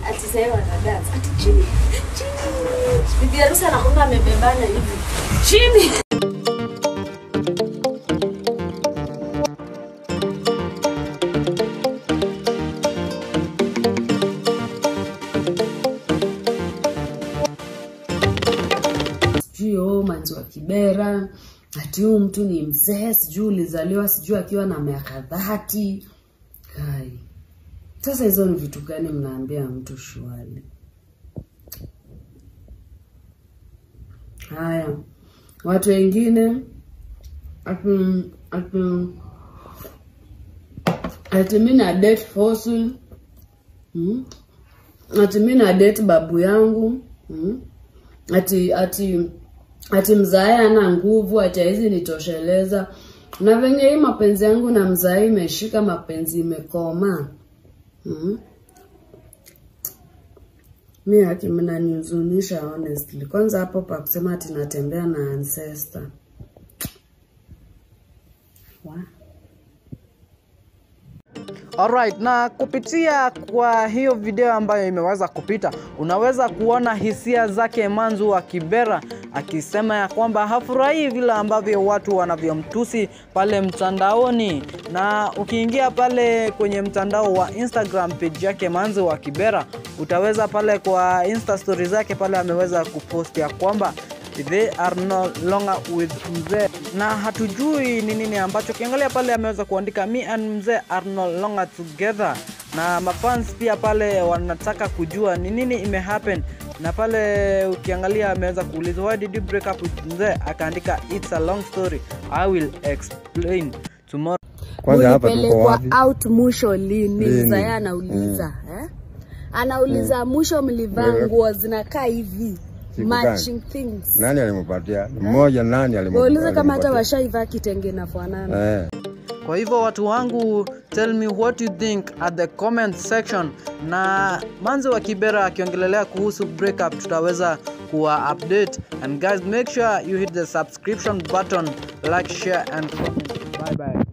ati sasa wanadance ati chini chini bibi harusi anakuwa amebebana hivi chini sijui oh, manzi wa Kibera, ati huyu mtu ni mzee, sijui ulizaliwa sijui akiwa na miaka dhati. Kai, sasa hizo ni vitu gani mnaambia mtu shwali? Haya, watu wengine ati ati ati mi na date fossil hmm? ati mi na date babu yangu hmm? ati ati ati mzae ana nguvu ati haizi nitosheleza na venye hii mapenzi yangu na mzae imeshika mapenzi imekoma hmm? mi haki mnanihuzunisha honestly kwanza hapo pa kusema ati natembea na ancestor Wa? Alright, na kupitia kwa hiyo video ambayo imeweza kupita, unaweza kuona hisia zake Manzu wa Kibera akisema ya kwamba hafurahii vile ambavyo watu wanavyomtusi pale mtandaoni, na ukiingia pale kwenye mtandao wa Instagram page yake Manzu wa Kibera, utaweza pale kwa Insta story zake pale ameweza kupost ya kwamba they are no longer with mzee na hatujui ni nini ambacho ukiangalia pale ameweza kuandika me and mzee are no longer together na mafans pia pale wanataka kujua ni nini imehappen na pale ukiangalia ameweza kuulizwa why did you break up with mzee akaandika it's a long story i will explain tomorrow Kwanza hapa tuko Ulipelekwa wapi? out mwisho lini? Lini? Mzae anauliza eh? Anauliza mwisho mlivaa Wewe- nguo zinakaa hivi Siku matching things. Nani alimpatia? Mmoja nani alimpatia? Waulize kama hata alimpatia? washaivaa kitenge inafanana. Eh. kwa hivyo watu wangu tell me what you think at the comment section na manzi wa kibera akiongelelea kuhusu breakup tutaweza kuwa update and guys make sure you hit the subscription button like share and comment bye bye